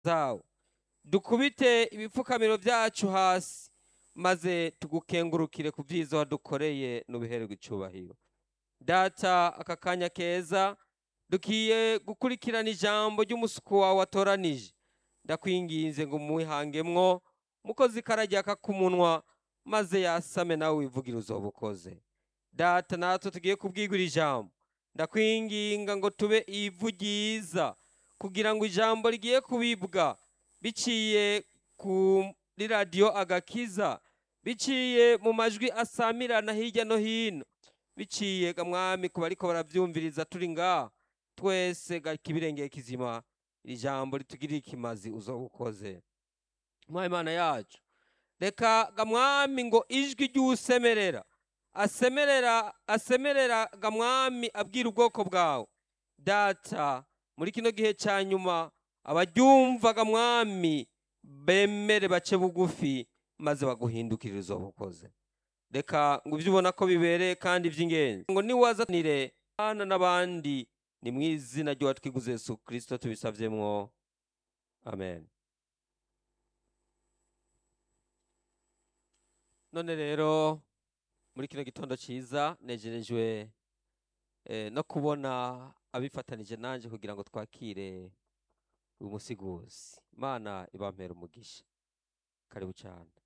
zawo dukubite ibipfukamiro byacu hasi maze tugukengurukire ku byiza wadukoreye n'ubihererwa icyubahiro data aka kanya keza dukiye gukurikirana ijambo ry'umusuku wawe watoranije ndakwinginze ngo umuwihangemwo mukozi karajya k'umunwa maze yasame nawe wivugire uzoba ukoze data natwe tugiye kubwigura ijambo ndakwinginga ngo tube ivu ryiza kugira ngo ijambo rigiye kubibwa biciye kuri radiyo agakiza biciye mu majwi asamirana hirya no hino biciye mwami ku bariko barabyumviriza turi ngaha twese kibirengeye kizima iri jambo ritugirire ikimazi uzo ukoze mwami imana yacu reka gamwami ngo ijwi ry'usemerera asemerera asemerera gamwami abwira ubwoko bwawe data muri kino gihe cya nyuma abaryumva gamwami bemere bace bugufi maze baguhindukirire izo bukoze reka ngo ibyo ubona ko bibereye kandi by'ingenzi ngo niwazanire abana n'abandi ni mu izina ry'uwatwiguze Yesu kirisito tubisabyemwo amen none rero muri kino gitondo cyiza negerejwe no kubona abifatanije nanjye kugira ngo twakire uyu musiguzi imana ibampera umugisha karibu cyane